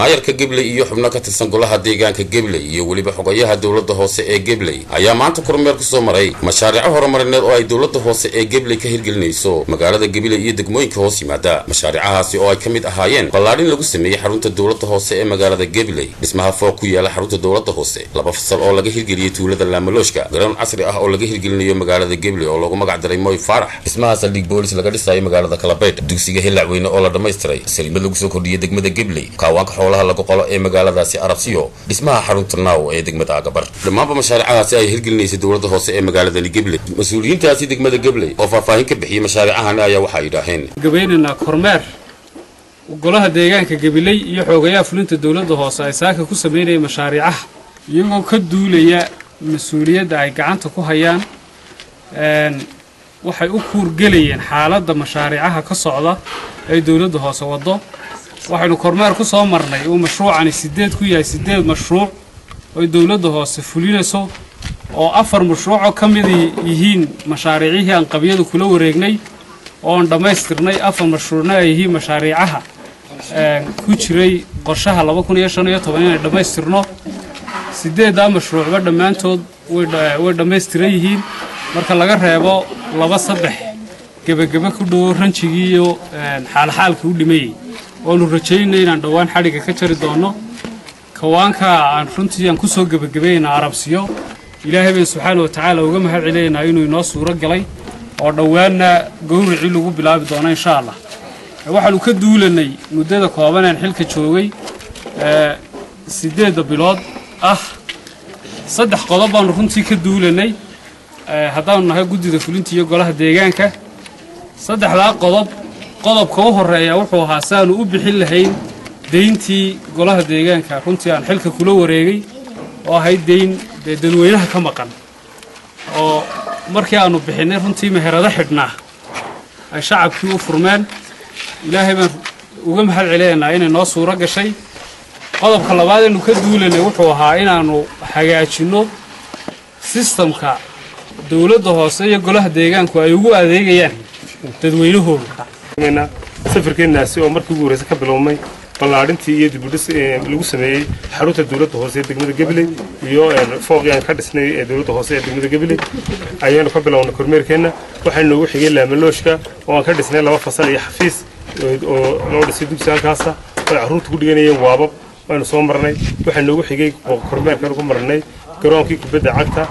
maayarka gebley iyo xubno ka tirsan golaha deegaanka gebley iyo weliba xogayaha dowladda hoose ee gebley ayaa maanta kormeer ku soo maray mashaariico horumarineed oo ay dowladda hoose ee gebley ka hirgelinayso magaalada gebley iyo degmooyinka hoos yimaada mashaariicahaasi oo ay ka mid ahaayeen ballaadhin lagu sameeyey xarunta dowladda hoose ee magaalada gebley dhismaha fooq ku yaala xarunta dowladda hoose laba fasal oo laga hirgeliyey tuulada laamalooshka garoon casri ah oo laga hirgelinayo magaalada gebley oo lagu magac daray moy faarax dhismaha saldhig boolis laga dhisayo magaalada kalabeydh dugsiga hillacweyne oo la dhammaystiray saliimad lagu soo kordhiyey degmada gebley kaawaanka xoolaha lagu qolo ee magaaladaasi arabsiyo dhismaha xarunta naaw ee degmada agabar dhammaanba mashaariicahaasi ay hirgelinaysay dowladda hoose ee magaaladani gebley mas-uuliyiintaasi degmada gebley oo faahfaahin ka bixiyey mashaariicahani ayaa waxay yidhaaheen gabaynaynaa kormeer golaha deegaanka gabiley iyo xoogayaha fulinta dowladda hoose ay saaka ku samaynayeen mashaariicaha iyagoo ka duulaya mas-uuliyadda ay gacanta ku hayaan waxay u kuurgelayeen xaaladda mashaariicaha ka socda ee dowladda hoose waddo waxaynu kormeer ku soo marnay uu mashruucani sideed ku yahay sideed mashruuc oy dowladda hoose fulinayso oo afar mashruucoo ka mid yihiin mashaariicihii aan qabyadu kula wareegnay ooan dhammaystirnay afar mashruucna ay yihiin mashaariicaha ku jiray qorshaha inay dhammaystirno sideeddaa mashruucba dhammaantood way dhammaystiran yihiin marka laga reebo laba saddex gebagebe ku dhowo ranjigii iyo xaalxaalkii u dhimayey oanu rajaynay inaan dhowaan xadhigga ka jari doonno kawaanka aan runtii aan kusoo gebagabayna arabsiyo ilaahay bayn subxaana watacaala uga mahad celinaynaa inuu inoo suuro galay oo dhowaanna gowricii lagu bilaabi doono insha allah waxaanu ka duulanay muddada koobaneen xilka joogay siddeedda bilood ah saddex qodob baanu runtii ka duulanay haddaanu nahay guddida fulinta iyo golaha deegaanka saddexdaa qodob qodobka u horreeya wuxuu ahaa si aanu u bixin lahayn deyntii golaha deegaanka runtii aan xilka kula wareegay oo ahayd deyn dee dadweynaha ka maqan oo markii aanu bixinnay runtii meherado xidhnaa ay shacabkii u furmeen ilaahay baan uga mahad celinaynaa inay noo suuro gashay qodobka labaad aynu ka duulanay wuxuu ahaa inaannu hagaajinno sistamka dowladda hoose iyo golaha deegaanku ay ugu adeegayaan dadweynahooda safarkeennaasi oo markii ugu horreysa ka bilownay ballaadhintii iyo dibudhis lagu sameeyey xarunta dowladda hoose ee degmada gabiley iyo fooqii aan ka dhisnay ee dowladda hoose ee degmada gabiley ayaanu ka bilownay kormeerkeenna waxaa noogu xigay laamalooshka oo aan ka dhisnay laba fasal iyo xafiis oo loo dhisay dugsi halkaasa oo carruurta ku dhiganayeen waabab waanu soo marnay waxaa noogu xigay kormeerkaan ku marnay garoonkii kubadda cagta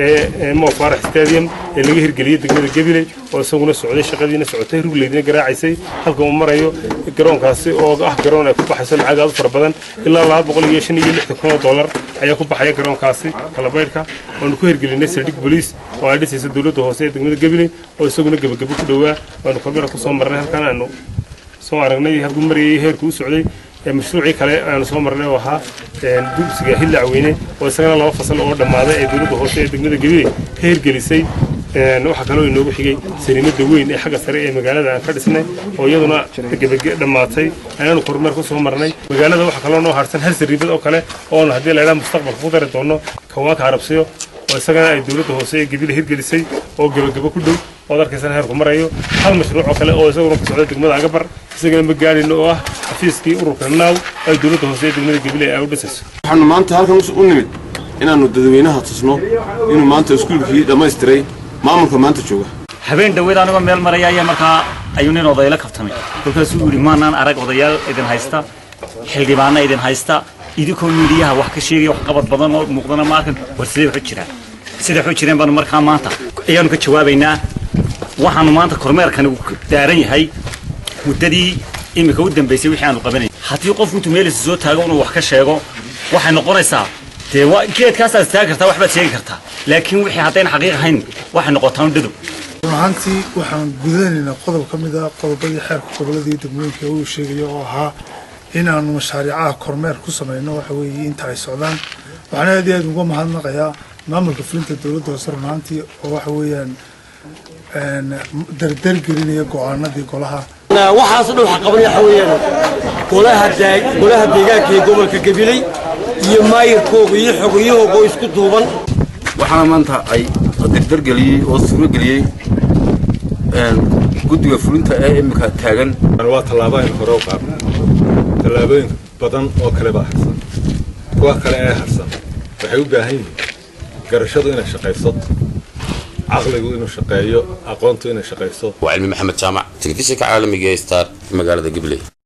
ee mo faarax stadium ee laga hirgeliyey degmada gabiley oo isaguna socday shaqadiina socotay rugleydina garaacaysay halka uu marayo garoonkaasi oo ah garoon ay ku baxayso lacag aad u fara badan ilaa laba boqol iyo shan iyo lixdan kun oo dollar ayaa ku baxaya garoonkaasi kalabaydhka waanu ku hirgelinay saldhig boliis oo ay dhisayso dowladda hoose ee degmada gabiley oo isaguna gebagabo ku dhowaa waanu kormeera ku soo marnay halkan aanu soo aragnay halkuu marayay heerku u socday mashruucii kale aanu soo marnay oo ahaa dugsiga hillacweyne oo isagana laba fasal oo dhammaaday ee dowladda hoose ee degmada gabiley ka hirgelisay waxaa kaloo inoogu xigay saniimada weyn ee xagga sare ee magaalada aan ka dhisnay oo iyaduna dhammaatay ayaanu kormeer ku soo marnay magaalada waxaa kaloo noo harsan hal sariibad oo kale oonu haddii laydhaa mustaqbalka ku dari doono kawaanka arabsiyo oo isagana ay dowladda hoose ee gabiley hirgelisay oo gebagabo ku dhow ood arkaysana heerku marayo hal mashruuc oo kale oo isaguna ka socda degmada agabar isagana ma gaadhin oo ah xafiiskii ururka naaw ay dowladda hoose ee degmada gabiley ay u dhisayso waxaanu maanta halkan u nimid inaannu dadweynaha tusno inuu maanta iskuulkii dhammaystiray maamulka maanta jooga habeen dhaweed anigoo meel maraya ayaa markaa ayuu nin odayla kaftamay kolkaasuu yidhi maanaan arag odayaal idin haysta xildhibaana idin haysta idinkoo miidiyaha wax ka sheegaya wax qabad badan oo muuqdana ma arkan war sidee waxu jiraan sidee waxu jireen baanu markaa maanta ayaanu ka jawaabaynaa waxaanu maanta kormeerkani daaran yahay muddadii iminka u dambaysay wixii aanu qabanay haddii qofku intuu meelisa soo taago inuu wax ka sheego waxay noqonaysaa dee geedkaasaad istaagi kartaa waxbaad sheegi kartaa laakiin wixii haddayna xaqiiq ahayn waxay noqotaa un dhadow run ahaantii waxaan gudanaynaa qodob ka mid ah qodobadii xeerka goboladii degmooyinka uu sheegayo oo ahaa inaanu mashaariicaha kormeer ku samayno waxa weeye inta ay socdaan waxaan aad iyo aad uga mahadnaqayaa maamulka fulinta dowladda hoose run ahaantii oo waxa weeyaan dardargelinaya go-aanadii golaha waxaas dhan waxa qabanaya waxa weeyaan golaha golaha deegaanka ee gobolka gabiley iyo maayirkooga iyo xogayahooga oo isku duuban waxaana maanta ay dardargeliyey oo suurageliyey guddiga fulinta ee imika taagan waa tallaabo aynu hore u qaadno tallaabooyinka badan oo kale baa harsan kuwa kale ee harsan waxay u baahan yihiin garashadu inay shaqayso caqligu inuu shaqeeyo aqoontu inay shaqayso waa cilmi maxamed jaamac telefishinka caalamiga ee star magaalada gabley